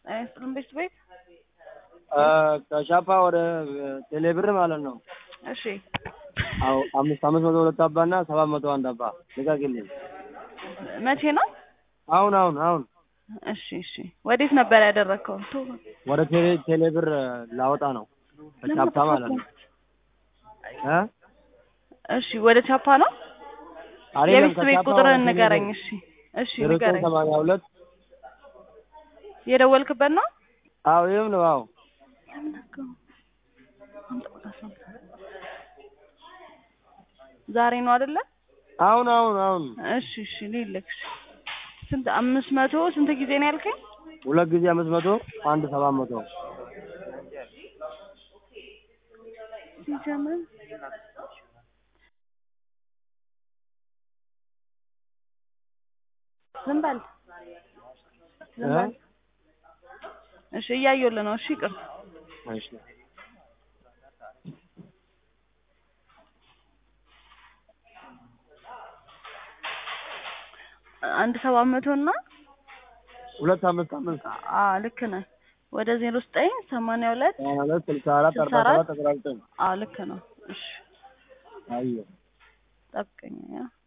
አይስጥልም ቤት ቤት ከሻፓ ወደ ቴሌብር ማለት ነው። እሺ አዎ አምስት አምስት መቶ ሁለት አባ እና ሰባት መቶ አንድ አባ ልቀቅልኝ። መቼ ነው? አሁን አሁን አሁን እሺ እሺ ወዴት ነበር ያደረግከው? ቶ ወደ ቴሌ ቴሌብር ላወጣ ነው ከቻፓ ማለት ነው። እ እሺ ወደ ቻፓ ነው። አይደለም የቤት ቤት ከቻፓ ቁጥርህን ወደ ንገረኝ። ቴሌብር እሺ እሺ ዜሮ ዘጠኝ ንገረኝ። ሰማንያ ሁለት የደወልክበት ነው? አዎ ይህም ነው አዎ ዛሬ ነው አይደለ? አሁን አሁን አሁን እሺ እሺ ልልክ። ስንት አምስት መቶ ስንት ጊዜ ነው ያልከኝ? ሁለት ጊዜ አምስት መቶ አንድ ሰባት መቶ ሲጀምር ዝም በል ዝም በል። እሺ እያየሁልህ ነው። እሺ ይቅር እሺ አንድ ሰባት መቶ እና ሁለት አምስት አምስት አ ልክ ነህ። ወደ ዜሮ ዘጠኝ ሰማንያ ሁለት ሰማንያ ሁለት ስልሳ አራት ስልሳ አርባ አራት ሰባት አስራ ዘጠኝ አ ልክ ነው። እሺ አየሁ ጠብቀኝ ያ